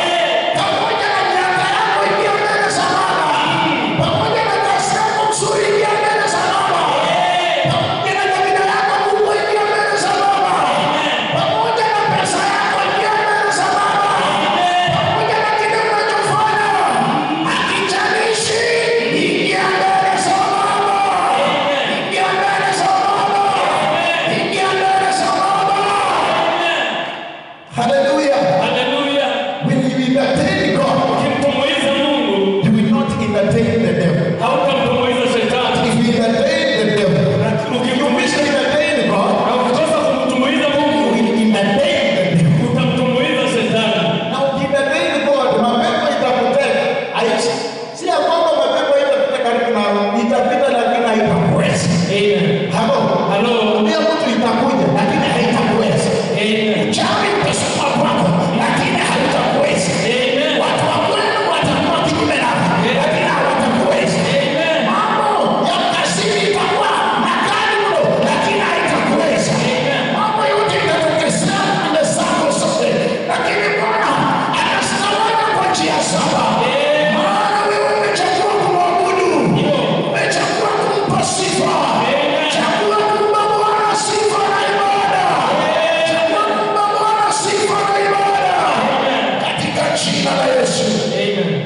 Pamoja na miaka yako ingia mbele salama. Pamoja na kazi yako nzuri ingia mbele salama. Pamoja na kabila yako kubwa ingia mbele salama. Pamoja na pesa yako ingia mbele salama. Pamoja na kile unachofanya hakijalishi, ingia mbele salama. Ingia mbele salama. Ingia mbele salama. Hallelujah. Haleluya. When you entertain God, Ukimtumbuiza Mungu, you will not entertain the devil. hautamtumbuiza shetani. If you entertain the devil, you wish to entertain God, Na ukikosa kumtumbuiza you Mungu, will entertain the devil. utamtumbuiza shetani. Na ukientertain God, mapepo itakuteka. Aishi. Si ya kwamba mapepo itapita karibu nawe, itapita lakini haitakuweza. Amen. Hapo. Halo. Pia mtu itakuja lakini haitakuweza. Amen. Uchawi utasukuma kwako lakini hautakuweza. Amen. Watu wa kwenu watakuwa kinyume nako lakini hawatakuweza. Amen. Mambo ya kazini itakuwa makali mno, lakini haitakuweza. Mambo yote itatokezea pande zako zote, lakini Bwana anastawala kwa njia saba. Maana wewe umechagua kumwabudu, umechagua kumpa sifa, chagua kumpa Bwana sifa na ibada, chagua kumpa Bwana sifa na ibada katika jina la Yesu. Amen.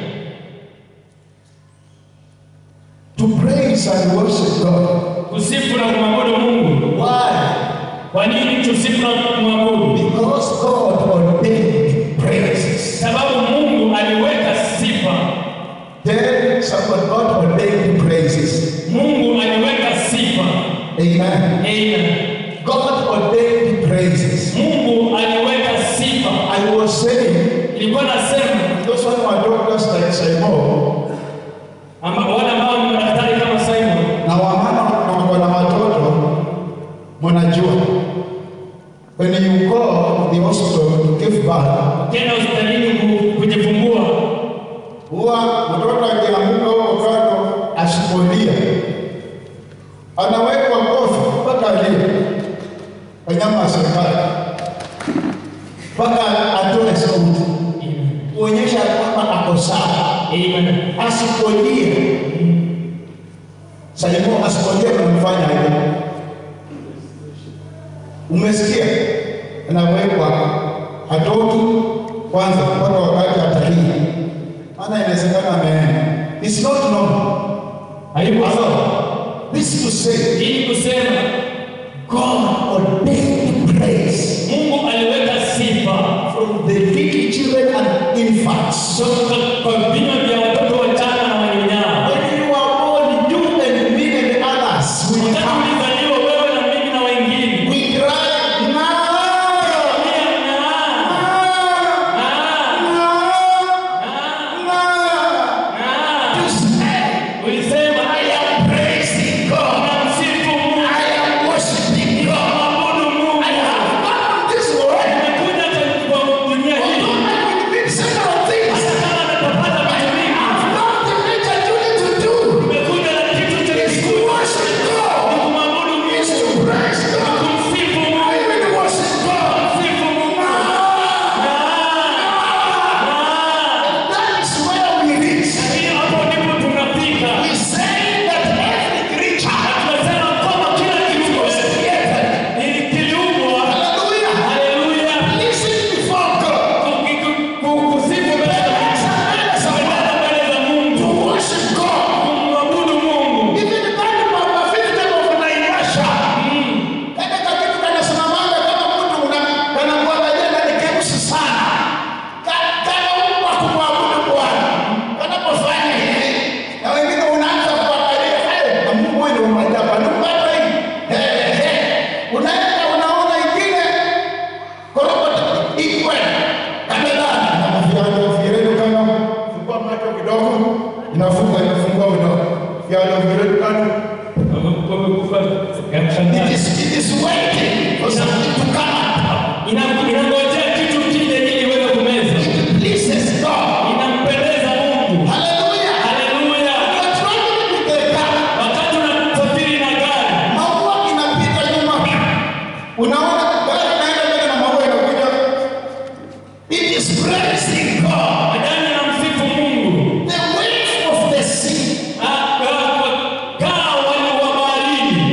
To praise and worship God. Kusifu na kumwabudu Mungu. Why? Kwa nini tusifu na kumwabudu? Because God ordained praises. Sababu Mungu aliweka sifa. Tell someone God ordained praises. Mungu Amen. Amen. God ordained praises. Mungu aliweka sifa. I was saying, Ilikuwa nasema those one who are doctors like Simon, amba- wale ambao ni madaktari kama Simon na wamama na wako na watoto, mnajua when you go to the hospital to give birth, kenda hospitalini ku- kujifungua, huwa mtoto akianguka huko kando asipolia, anawekwa kofi mpaka alie, wanyama wa serikali mpaka atoe sauti kuonyesha kwamba ako sawa. Amen. Asipolie, Simon asipolie, unamfanya hivyo. Umesikia? Anawekwa hatoki kwanza mpaka wakati atalia, maana inawezekana ameenda. It's not normal. Haiko sawa. This is to say Ili kusema God ordained praise Mungu aliweka sifa from the little children and infants. kutoka kwa vinywa vya watoto wachanga na wanyonyao. When you are born, you and me and others will Wakati come. ulizaliwa wewe na mimi na wengine, We cry, now, Lia, ng'aa, now, ng'aa, now, ng'aa. now. You say, Ulisema I am praising God. namsifu Mungu, I am worshiping God. namwabudu Mungu. I have come this world. Nimekuja kwa dunia hii Although I will be several things, hata kama natapata vitu vingi, I've not the major duty to do. nimekuja na kitu cha Is to worship God. kumwabudu Is Mungu, to praise God. kumsifu I Mungu, will worship God. kumsifu Mungu. That is where we reach. Lakini hapo ndipo tunafika. We say that every creature Tunasema kwamba kila kitu was created. kiliumbwa. Hallelujah. Haleluya. Listen before God. Kusifu mbele za Kuendana mbele za Mungu. To worship God. Kumwabudu Mungu. Even that Papa Victor of Naivasha. Kale kakitu kanasimamanga kama mtu una- kanakuangalia na ni keusi sana. Ka- kanaumbwa kumwabudu Bwana. Kanapofanya hivi, na wengine unaanza kuangalia, "Eh, na Mungu wewe ndio umejaa, panupata hii." Eh, eh. Unaenda unaona ingine korokota ikwe kamelani na viando viredu kama fungua macho kidogo inafunga inafungua kidogo viando viredu kama Wamekufa ya It kushangaza. is, it is waiting for something to come up. Ina- Inangojea kitu kije ili iweze kumeza. It pleases God. Inampendeza Mungu. Hallelujah. Haleluya. You are traveling with the car. Wakati unasafiri na gari, Maua inapita nyuma. Unaona gari inaenda mbele na maua inakuja. It is praising God. majani yanamsifu Mungu. The wave of the sea. Ah, ah, kaa wali wa baharini.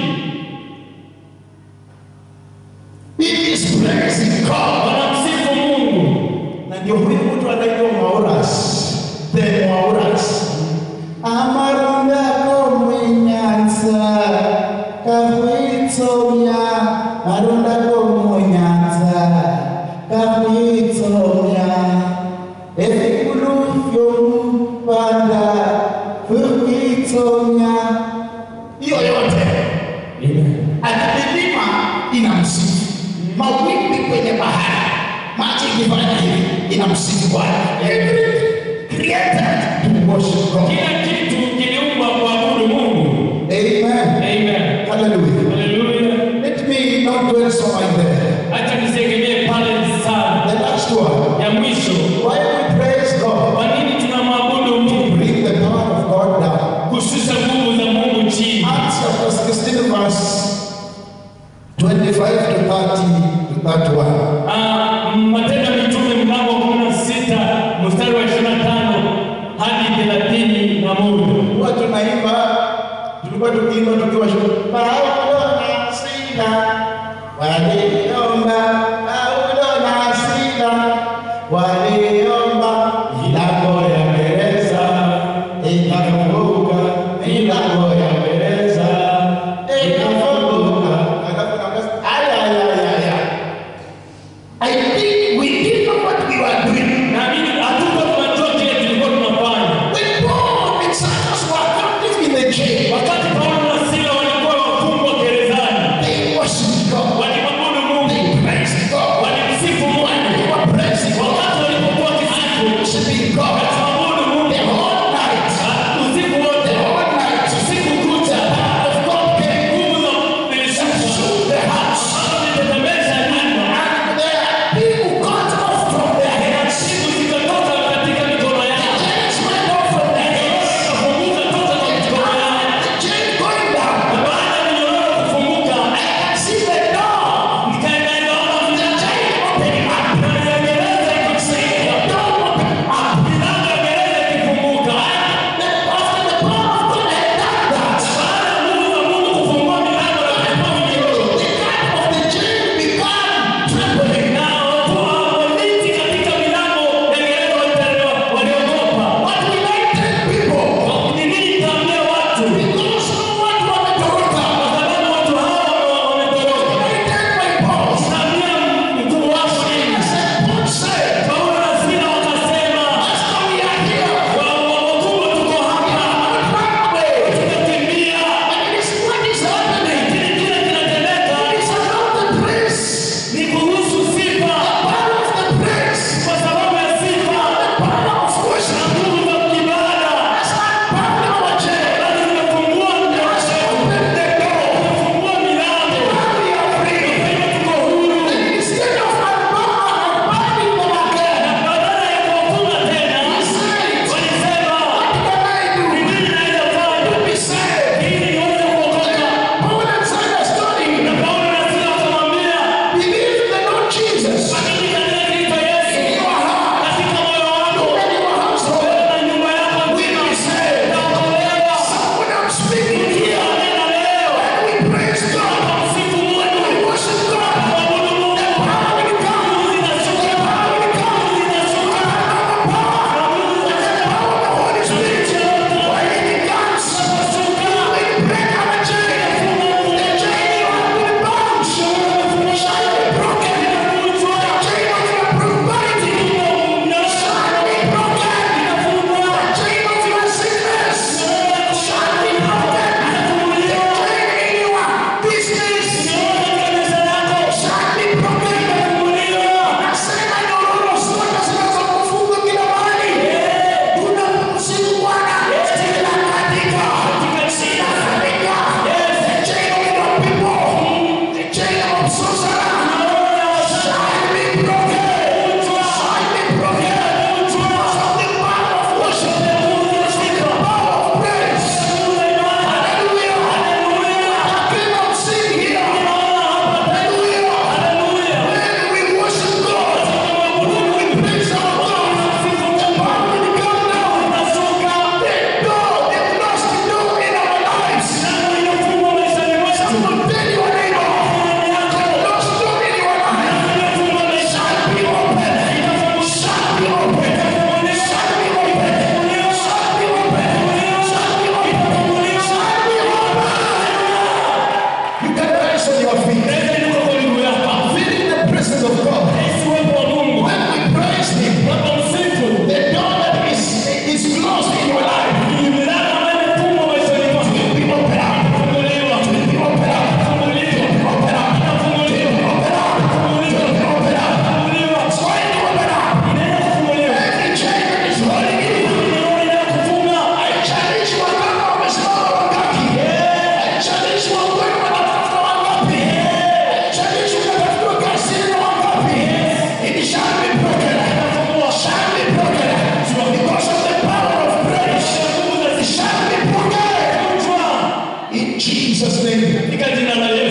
It is praising God. Wanamsifu Mungu. Na ndio huyu mtu anaitwa Mauras. The Mauras. Amarunda komwenyanza kahuitsomya marunda komwenyanza kahuitsomya evikulu vyomupanda kuhuitsomya hiyo yote akimilima inamsifu mawimbi kwenye bahari maji ikifanya hivi inamsifu bwana Everything created to worship God. Kila kitu kiliumbwa kuabudu Mungu. Amen. Amen. Hallelujah. Haleluya. Let me not dwell so much there. Acha nisiegemee pale sana. The last one. Ya mwisho, Why we praise God? kwa nini tunamwabudu Mungu? Bring the power of God down. Kushusha nguvu za Mungu chini. Acts chapter 16, verse 25 to 30 to 31. Ah, Matendo ya Mitume mlango wa kumi na sita mstari wa ishirini na tano hadi thelathini na moja. Huwa tunaimba, tulikuwa tukiimba tukiwa shule. Paulo na Sila waliomba, Paulo na Sila waliomba, milango ya gereza ikafunguka, milango ya gereza ikafunguka. Alafu nakasema, aya, aya, aya, aya. I think we didn't know what we were doing. Naamini hatuko tunajua kile tulikuwa tunafanya. When Paul and Silas were captive in the jail, Wakati Paulo na Sila walikuwa wafungwa gerezani, katika jina la Yesu.